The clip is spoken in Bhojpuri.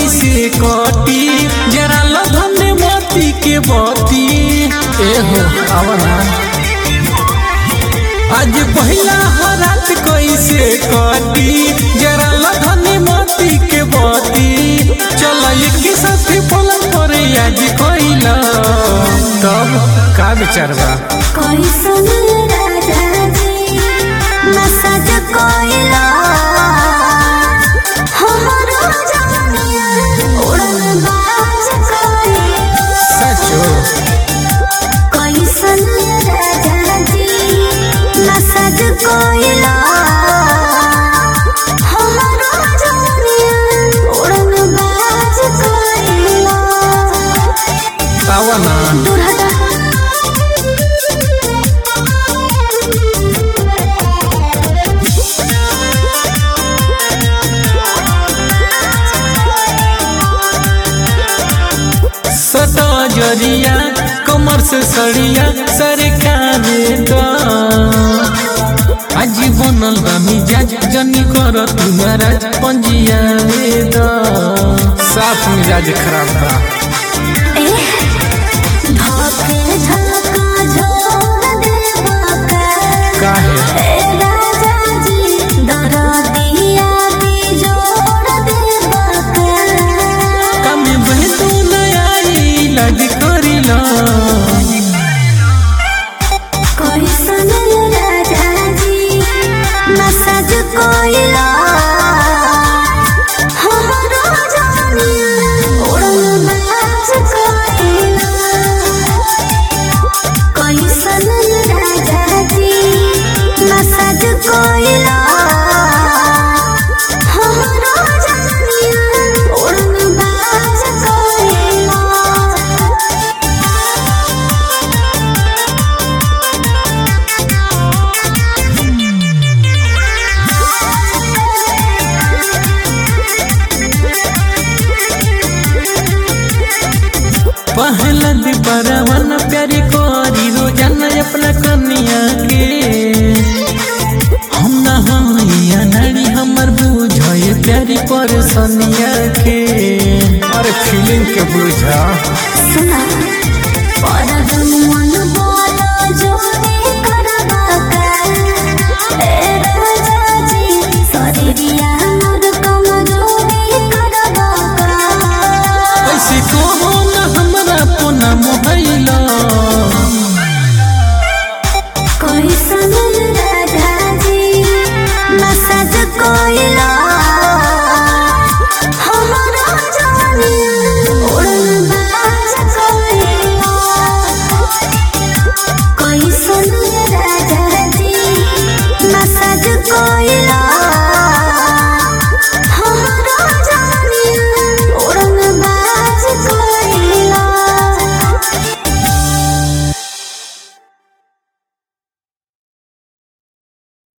कैसे कटी जरा लधन मोती के बती एहो आवना आज पहिला हरात कैसे कटी जरा लधन मोती के बती चल एक साथ पलंग पर आज कैला तब का विचार बा कैसन राजा जी मसाज कोइला हमरो जवनिया उड़न बाज कोइला सचो कैसन राजा जी मसाज कोइला हमरो जवनिया उड़न बाज कोइला आवना दूर हटा सदा जरिया कमर से सड़िया सरकारे द आज बनल बा मिजाज जनी कर तुम्हारा पंजिया द साफ मिजाज खराब बा धोखे धक्का झोर देवा का काहे ए राजा जी दरदिया भी जोड़ देवा का कमी बहतू नयाई लग करिला कैसन राजा जी मसाज कोइला हमरो जानिया उड़न बाज कोइला कैसन राजा जी मसाज कोइला हमरो जानिया उड़न बाज कोइला पहला दीपरवन प्यारी करी रोजाना अपना कन्या के हम ना हइया नारी हमर बुझे प्यारी परसनिया के अरे फीलिंग के बुझा सुना परद मन बोलो जोरे करबा का ए राजा जी शरीरिया मोर कम जोरे करबा का ऐसे कहो ना हमरा पुना मोहैला